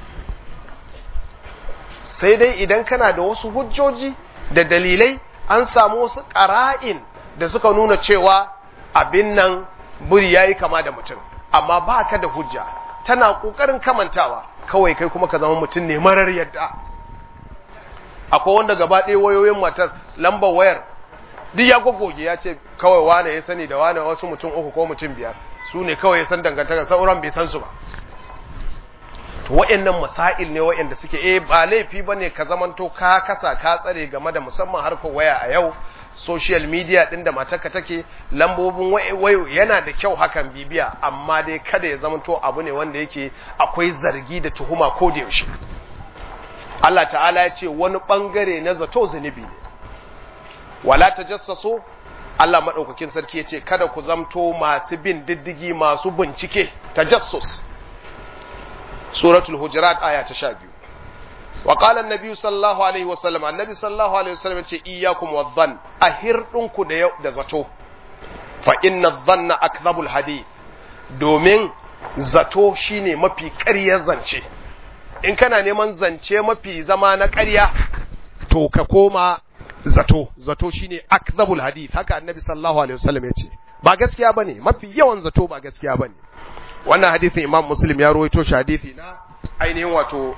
sai dai idan kana da wasu hujjoji da dalilai an samu wasu ƙara'in da suka nuna cewa abin nan buri yayi kama da mutum amma ba ka da hujja tana ƙoƙarin kamantawa kawai kai kuma ka zama mutum ne marar yadda akwai wanda gaba ɗaya wayoyin matar lambar wayar duk ya gogoge ya ce kawai wane ya sani da wane wasu mutum uku ko mutum biyar su ne kawai ya san dangantaka sauran bai san su ba to wa'annan masail ne wa'anda suke eh ba laifi bane ka zamanto ka kasa ka tsare game da musamman harkar waya a yau social media din da matarka take lambobin wayo yana da kyau hakan bibiya amma dai kada ya zamanto abu ne wanda yake akwai zargi da tuhuma ko da yaushe Allah ta'ala ya ce wani bangare na zato zunubi ne wala tajassasu Allah madaukakin sarki ya ce kada ku zamto masu bin diddigi masu bincike tajassus suratul hujurat aya ta 12 wa qala an-nabi sallallahu alaihi wasallam annabi sallallahu alaihi wasallam ce iyyakum wadh-dhann ahirdunku da da zato fa inna dhanna akdhabul hadith domin zato shine mafi ƙaryar zance in kana neman zance mafi zama na ƙarya to ka koma zato zato shine akdhabul hadith haka annabi sallallahu alaihi wasallam ya ce ba gaskiya bane mafi yawan zato ba gaskiya bane wannan hadisin imam muslim ya rawaito shi hadisi na ainihin wato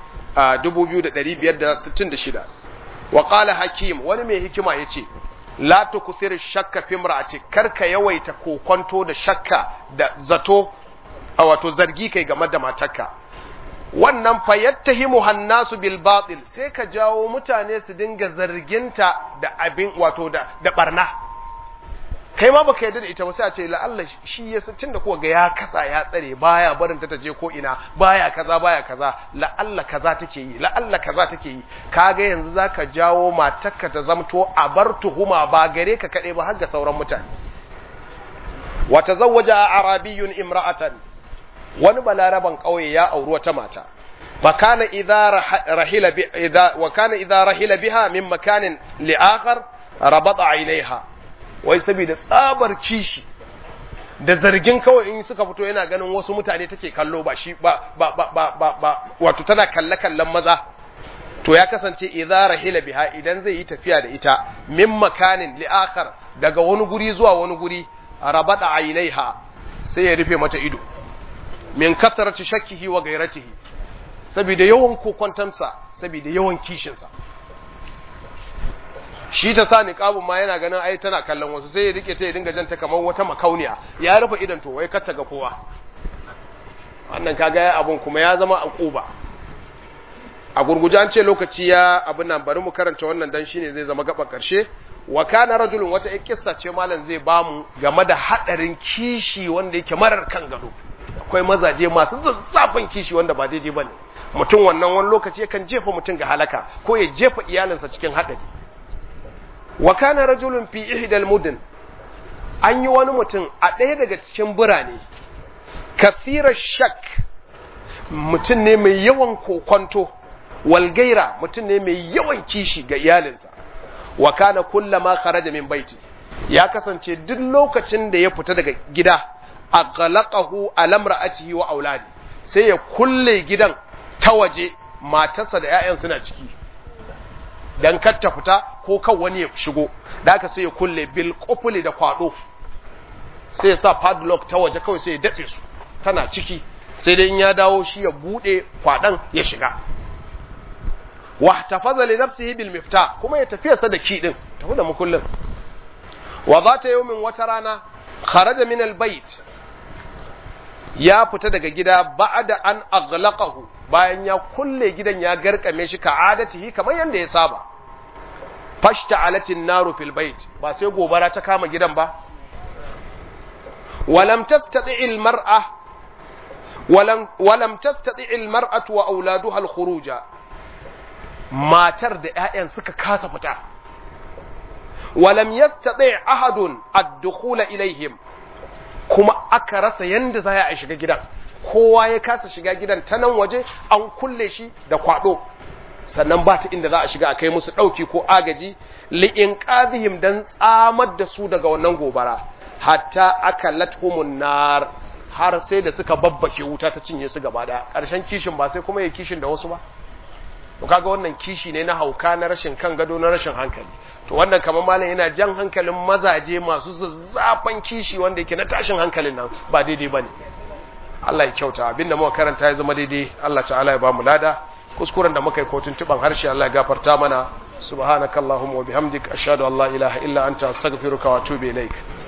2566 wa qala hakim wani mai hikima yace la tukthir shakka fi imra'ati karka yawaita kokonto da shakka da zato a wato zargi kai game da matarka wannan fa yattahimu hannasu bil batil sai ka jawo mutane su dinga zarginta da abin wato da da barna kai ma baka yarda da ita ba sai a ce la'alla shi ya san tunda kuwa ga ya kasa ya tsare baya barin ta taje ko ina baya kaza baya kaza la'alla kaza take yi la'alla kaza take yi kaga yanzu zaka jawo matarka ta zamto a bar tuhuma ba gare ka kade ba har ga sauran mutane wa tazawwaja arabiyyun imra'atan wani balaraban kauye ya auri wata mata وكان إذا رحل ب... إذا وكان إذا رحل بها من مكان لآخر ربط عينيها wai saboda tsabar kishi da zargin kawai in suka fito yana ganin wasu mutane take kallo ba shi ba ba ba ba ba, ba wato tana kalle kallon maza to ya kasance idza rahila biha idan zai yi tafiya da ita min makanin li akhar daga wani guri zuwa wani guri rabada ainaiha sai ya rufe mata ido min kasarati shakkihi wa gairatihi saboda yawan kokontansa saboda yawan kishinsa shi ta sa niqabun ma yana ganin ai tana kallon wasu sai ya rike ta ya dinga janta kamar wata makauniya ya rufe idan to wai kar ta ga kowa wannan kaga abun kuma ya zama akuba a gurguje an ce lokaci ya abin nan bari mu karanta wannan dan shine zai zama gaba karshe wa kana rajulun wata kissa ce malam zai bamu game da hadarin kishi wanda yake marar kan gado akwai mazaje masu zazzafin kishi wanda ba daidai bane mutum wannan wani lokaci yakan jefa mutum ga halaka ko ya jefa iyalinsa cikin hadari wa kana rajulun fi ihdal mudin an yi wani mutum a ɗaya daga cikin birane kathirar shak mutum ne mai yawan kokonto walgaira mutum ne mai yawan kishi ga iyalinsa wa kana kullama kharaja min baiti ya kasance duk lokacin da ya fita daga gida aghlaqahu ala imra'atihi wa auladi sai ya kulle gidan ta waje matarsa da 'ya'yan suna ciki dan kar ta fita ko kan wani ya shigo da aka sai ya kulle bil qufli da kwado sai ya sa padlock ta waje kawai sai ya datse su tana ciki sai dai in ya dawo shi ya bude kwadan ya shiga wa tafaza li nafsihi bil miftah kuma ya tafiya sa da ki din tafi da mukullin wa zata yawmin wata rana kharaja min al bait ya fita daga gida ba'da an aghlaqahu bayan ya kulle gidan ya garkame shi ka adatihi kamar yanda ya saba fashta alatin naru fil bait ba sai gobara ta kama gidan ba walam tastati al mar'a walam walam tastati al mar'atu wa auladuha al khuruja matar da ƴaƴan suka kasa fita walam yastati ahadun ad-dukhula ilaihim kuma aka rasa yanda za a shiga gidan kowa ya kasa shiga gidan ta nan waje an kulle shi da kwado sannan ba ta inda za a shiga a kai musu ɗauki ko agaji li'in ƙazihim don tsamar da su daga wannan gobara hatta aka lathumun nar har sai da suka babbake wuta ta cinye su gaba da ƙarshen kishin ba sai kuma ya kishin da wasu ba to kaga wannan kishi ne na hauka na rashin kan gado na rashin hankali to wannan kamar malam yana jan hankalin mazaje masu zazzafan kishi wanda yake na tashin hankalin nan ba daidai bane Allah ya kyauta abinda muka karanta ya zama daidai Allah ta'ala ya ba mu lada kuskuren da muka yi kotun tuban harshe Allah ya gafarta mana subhanakallahumma wa bihamdik ashhadu an la ilaha illa anta astaghfiruka wa atubu ilaik